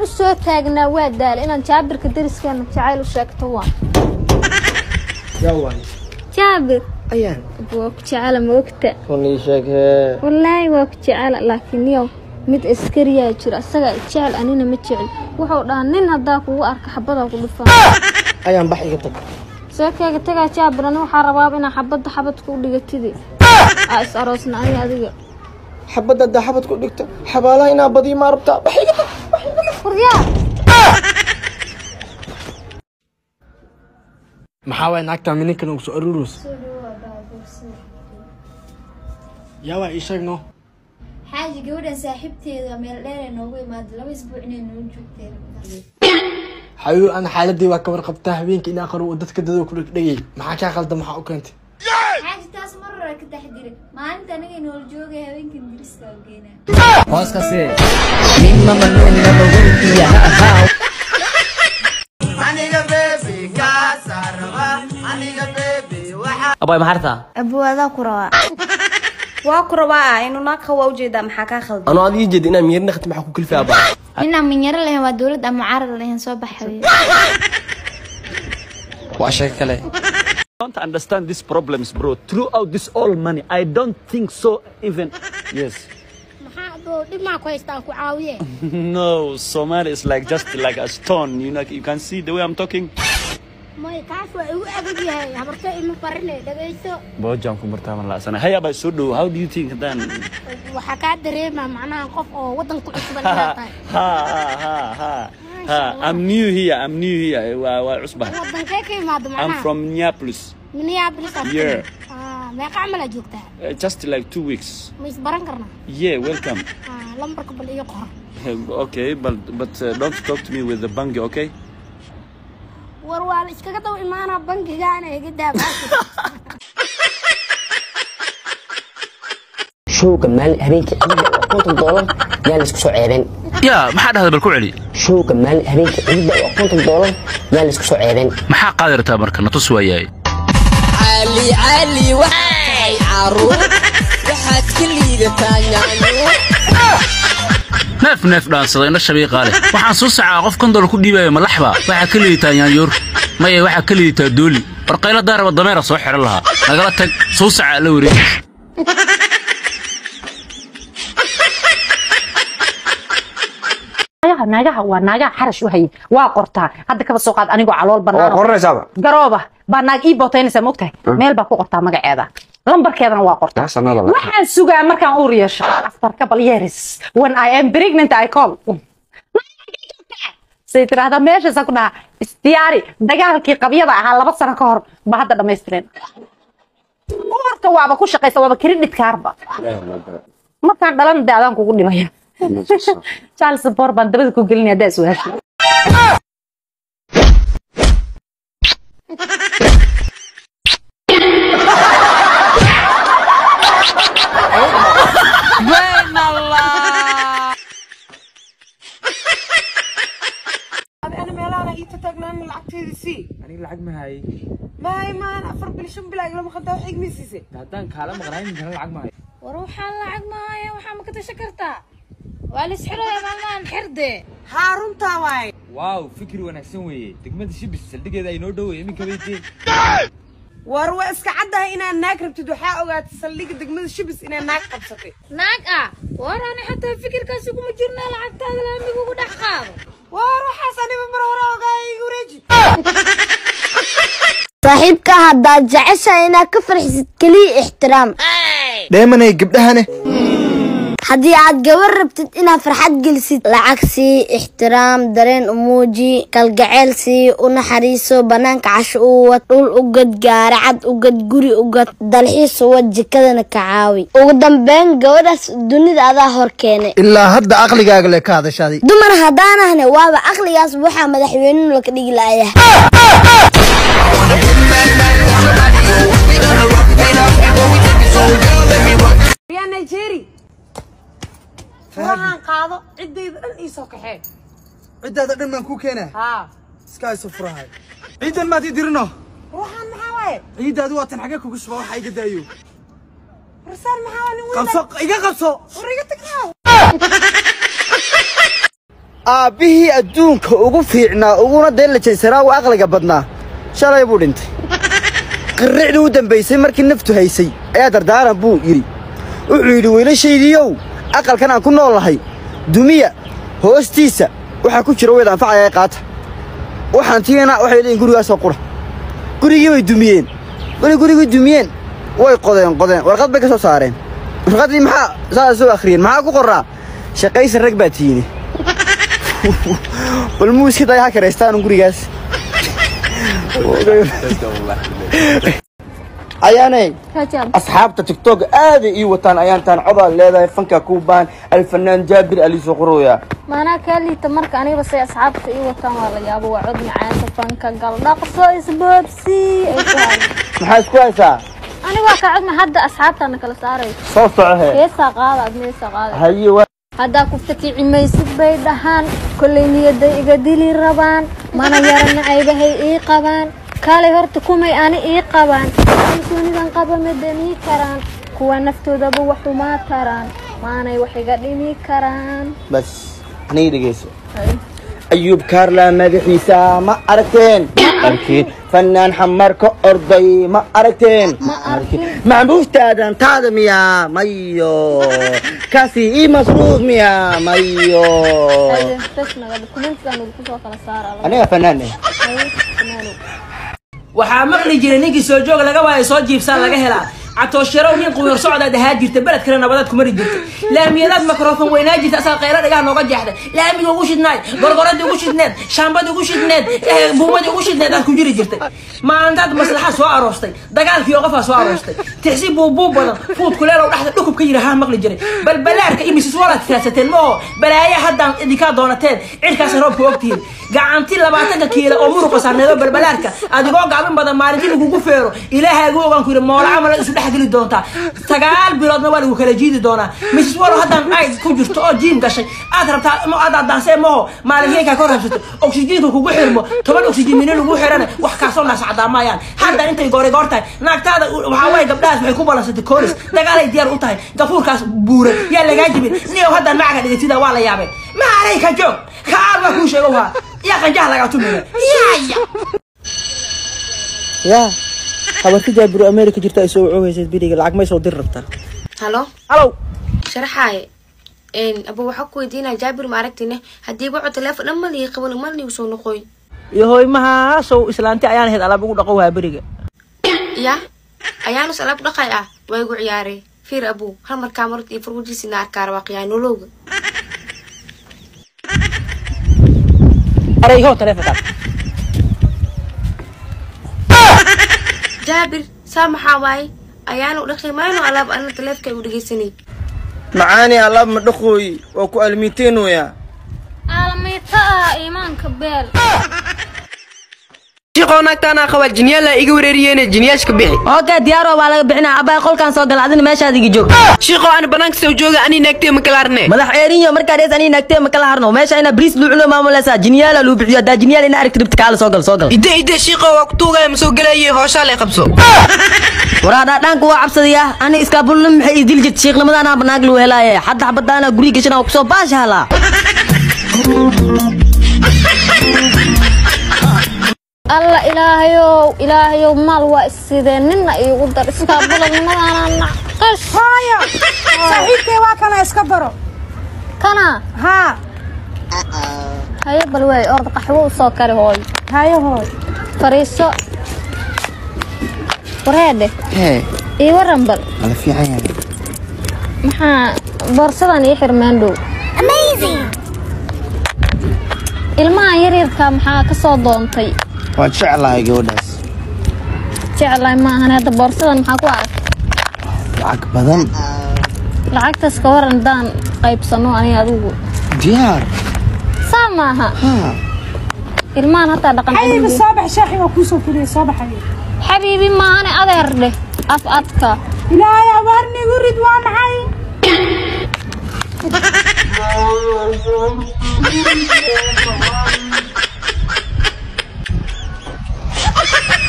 u soo taagnaa waa daala inaan jaabirka dariskeena jacayl u sheegto waa yaa waay jaabir ayaan waa ku jecela ma ogta runii sheegee wallaahi waa ku jecela laakiin yow mid askariyaa jiro asagaa jecel anina ma jecel wuxuu dhahaa nin haddaa kugu arka xabadaa ku dhufaa ayaan bax iga tag seekeyga tagaa jaabir ani waxaa rabaaba inaa xabadda xabadka u dhigatidi aa is aroosna ani adiga xabadda haddaa xabad ku dhigto xabaalaha inaa badiyo maa rabtaa bax iga tag furyaa maxaa waay naagtaa mininkan ugu soo aruurus yaa waa ii sheeg no xaaji gabadhan saaxiibteeda meel dheer ay noogu imaaday laba isbuuc inay noo joogteen xayuu ana xaaladii waa ka warqabtaa habeenkii inaa qarow oo dadka dadoo ku dhegdhegay maxaa kaa qalda maxaa u keentay xaaji taas mar hore ka taxdiray maalinta anagay nool joogay habeenkan dirista oo geynaa abay maxartaa abuwadaa ku rabaa waa ku rabaa inuu naag waa ujeedaa maxaa kaa khaldan anoo adiga jeed inaa miyir naqti maxaa ku kalfi abaa ninaan minyaro lahayn waa dowlad ama mucaarad lahayn soo baxay waa sheeko kale don't understand these problems, bro. Throughout this all money, I don't think so. Even yes. no, Somali is like just like a stone. You know, you can see the way I'm talking. Bojaan ku martaaban la'aasana. Haya baa soo dhow. How do you think then? waxaa kaa dareemaa macnaha qof oo wadanka ku cusban ha inaad tahay ha ha ha ha. I'm new here. I'm new here. Waa waa cusbah. wadankee ka imaado I'm macnaha from Minneapolis. minneapolis aad Yeah. Ah, meeqa camal aad joogtaa Uh, just like two weeks. ma isbaran karnaa Yeah, welcome. Ah, lambarka bal iyo qor okay, but but uh, don't talk to me with the bangi, okay? war waa la iskaga daba imaanaa bangigaana iga daaba showga maalin habeenkii ciidda waa konton doolar yaa la isku soo ceebeen yaa maxaa dhahda bal ku celi showga maalin habeenkii ciidda waa konton doolar yaa la isku soo ceebeen maxaa qaadi rabtaa marka natus waayahay cali cali waxay caruur waxaad ka liidataa yaanyo neef neef dhaansada indha shabiiqaa leh waxaan soo sacaa qof kan dolar ku dhiibaya malaxba waxaa ka liidataa yaanyoor maya waxaa ka liidataa dooli warqayla daaraba dameera soo xiran lahaa nagala tag soo sacaa la wareegis naagaha naagaha waa naagaha xarash u haye waa qortaa hadda kaba soo qaad anigoo calool banaan qoranaysaaba garooba baa naag ii bootaynaysaa maogtahay meel baa ku qortaa magaceeda lambarkeedana waa qortaa waxaan sugaa markaan uur yeesho after couple years when I am pregnant I call say tiraahdaa meeshaasa ku dhahaa isdiyaari dagaalkii qabyada ahaa laba sano ka hor ba hadda dhammaystireen uurta waaba ku shaqaysa waaba credit kaarba markaan dhalan de adaan kugu dhimaya charles bor baan dabada ku gelinaya haddaa iswaasha أنا ميلانا إيتا تاجنان لعبتي سي aniga lacag ma haye ما هي ما أنا أفر بلشون بلا لما خدها حق ميسيسي haddaan kaala maqnayn intana lacag ma haye war waxaan lacag mahaya waxaa ma ka tashan kartaa waa la isxiraya maalmahan xirde هارون تاواي waaw fikri wanaagsan weeye degmada shibis saldhigeeda ay noo dhoweey iminka baytee warwa iska caddahay inaad naag rabtid waxaa ogaatay saldhigga degmada shibis inay naag qabsatay naag ah war ani xataa fikirkaasi kuma jirna lacagtaada laamiga ugu dhex qaado war waxaas aniba mar hore ogaaya igu wareeji saaxiibka haddaad jeceshahay inaad ka farxisid keliya ixtiraam dheemanay gabdhahane haddii aad gabar rabtid inaad farxad gelisid lacag sii ixtiraam dareen u muuji kalgaceel sii u naxariiso bannaanka casho u wad dhul u gad gaari cad u gad guri u gad dalxiis u wad jikadana ka caawi ugu dambeyn gabadhaas dunida adaa hor keenay ilaa hadda aqligaaga le ka hadashaaday dumar haddaanahne waaba aqligaas waxaa madaxweynuhu laka dhigi la'ayahay يا نيجيري furahan qaado ciddayda dhan ii soo kaxee ciddaada dhan baan kuu keenaa haa iska hayso furahay ciidan maad ii dirino ruuxan maxaa waaye ciiddaadu waa tan xagee kugu shuba waxa iga daayo warsaan maxaa waa nin qabso iga qabso war iga tagnaaw aabbihii adduunka ugu fiicnaa uguna deelajaysanaa u aqliga badnaa shalay buu dhintay qirricdii u dambaysay markii naftu haysay ayaa dardaaran buu yidhi wuxuu yidhi wiilashaydiiyow aqalkan aan ku nool lahay dumiya hoostiisa waxaa ku jira weyd anfacaya ee qaata waxaan tiina waxay leeyihin gurigaasoo qura gurigii bay dumiyeen weli gurigii dumiyeen way qodeen qodeen warqad bay ka soo saareen warqaddii maxaa saas soo akhriyeen maxaa ku qorraa shaqaysan rag baa tiini bal muuska day ha karaystaan gurigaas ayaanay rajab asxaabta tiktok aaday ii wataan ayaantaan codaad leedahay fanka kuubaan alfanaan jaabir aliisoo qorooya maanaa kaa liita marka aniga say asxaabta ii wataan waa la yaabo waa cod macaanka fanka galdhaqso isboobsi ay ku hayo maxaa isku haysaa aniga kaa cod ma hadda asxaabtaana kala saarayso soo socohe heesaa qaada ad meesaa qaada haye waa haddaa ku fakici maysid bay dhahaan kollay niyaday iga dili rabaan mana yara nacaybahay ii qabaan kaalay horta kumay ani ii qabaan kalsoonidan qaba ma danii karaan kuwa naftoodaba wax umaa taraan maanay wax iga dhimi karaan bas anigi dhegeyso ayuub kaarla madaxiisa ma aragteen arkin fanaan xamar ka orday ma aragteen maxbuustaadan taada miyaa mayo kaasi ii masruuf miyaa mayo aniga fanaan eh waxaa maqli jiray ninkii soo joog laga waayo soo jiibsaan laga helaa catooshyarow nin quwir socdaad ahaa jirta beled kale nabadaad ku mari jirta laamiyadaad mikrofon weynaa jirta asaa qaylo dhigaha nooga jeexday laamiga ugu shidnaay gorgoradii ugu shidneed shaambadii ugu shidneed buumadii ugu shidneed aad ku jiri jirtay maalintaad maslaxa soo aroostay dagaalkii oo qofaa soo aroostay tixsi buubuub badan fuud kuleelow dhexda dhukub ka yiri haa maqli jiray balbalaarka iyo misis walaad raadsateen ma oo balaaya haddaan idinkaa doonateen cirkaas roobka ogtihiin gacanti labaatanka kiila oo muruqa saarneedo balbalaarka adigoo gaabin badan maalintii lagugu feero ilaahaagu ogaan ku yidhi moola camal isu dhex geli doontaa sagaal biloodna waa lagu kala jiidi doonaa mrs wallow haddaan ayd ku jirto oo jiim gashay aad rabtaa aad adaansee maho maalinkeekaa ka rabsato oksijiinka kugu xirmo toban oksijiin mini lagu xirana wax kaasoo naas cadaamayaan hadda intay goori goor tahay naagtaada waxaa waaye gabdhahaas waxay ku balansatay kooris dagaalay diyaar u tahay gafuurkaas buuran yaa lagaa jibin niyow haddaan macaga dhigatida waa la yaabeen maaray ka joog kaal waa kuu sheego waa yaa qanjaha lagaa tumaya yaya yaa habarti jaabiro america jirta ay soo wacoohaysa beriga lacag may soo dir rabtaa halo halow sharaxaaye aba waxaa ku weydiinaya jaabir ma aragtine haddii waco teleefon dhan malii qaban malnigu soo noqoy iyo hoymahaasow islaanti ayaan ahayd alaab ugu dhaqo waa beriga ya ayaanus alaab dhaqay ah waa igu ciyaarey fiir abuu hal markaa marad iyo farwajiisina arkaa rabaa qiyaanolowga arayho telefonkaas jaabir saa maxaa waaye ayaanu dhaqi mayno alaab ana taleefka u dhegeysanay macaani alaab ma dhaqooyi waa ku almiiteenoya aalamiita ah iimaanka beel shiqoo naagtaanaa qabaa jinyaala iga wareeriyeene jinyaashka bixi ookee diyaaro waa laga bixinaa abbaa qolkaan soo gala adina meeshaad iga joog shiqoo aan banaanka soo jooga ani naagtee ma kala harne madax eerinyo markaa dhees ani naagtee ma kala harno meesha ina bariis luuculo maamuleysaa jinyaala luu bixiyo haddaa jinyaal ina aragti ribta kaala soo gal soo gal ide ide shiqoo waa ku tuugaya ma soo gelaye hooshaa lay qabso waraadhaa dhaanku waa cabsadayaa ani iskaabulna maxay ii dili jirta shiiqnimadana banaag luu helaaye hadda xabadaana guriga gashan waa kusoo baasha halaa alla ilaahayow ilaahayow maal waa issidee ninna iigu dar iskaabuladnimadaana naqash hooyo saaxiibkay waa kana iska baro kana haa haye bal waay orda qaxwo u soo kari hooyo haye hooy fariiso wareedhe hee ii waran bal ala fiican yahay maxaa boorsadan ii xirmaan dhow ilmahan yaryarka maxaa ka soo doontay waan jeclahay gabadhaas jeclahay ma ahan hadda boorsadan maxaa ku arag lacag badan lacagtaas ka waran haddaan qaybsano aniga adigu diyaar saa maaha ilmahan hataa dhaqan xabiibi soo bax shaaxi waa kuu soo fuliyay soo baxay xabiibi maahane adeer dheh af adka ilaahay abaarnigu rid waa maxay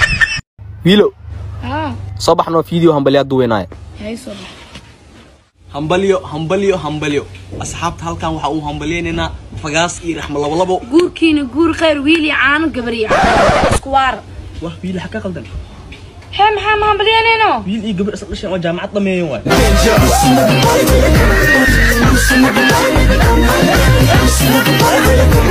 wiilo soo baxnoo fiideo hambalyaad duweynaaye hambalyo hambalyo hambalyo asxaabta halkan waxaa uu hambalyaynaynaa fagaas iyo raxmo labolabo guurkiina guur khayr wiil iyo caano gabar iyo caano isku waar wah wiil xag ka qaldan hee maxaa ma hambalyanayno wiil iyo gabar isla dhasheen oo jaamacad dhameeyan waay Danger.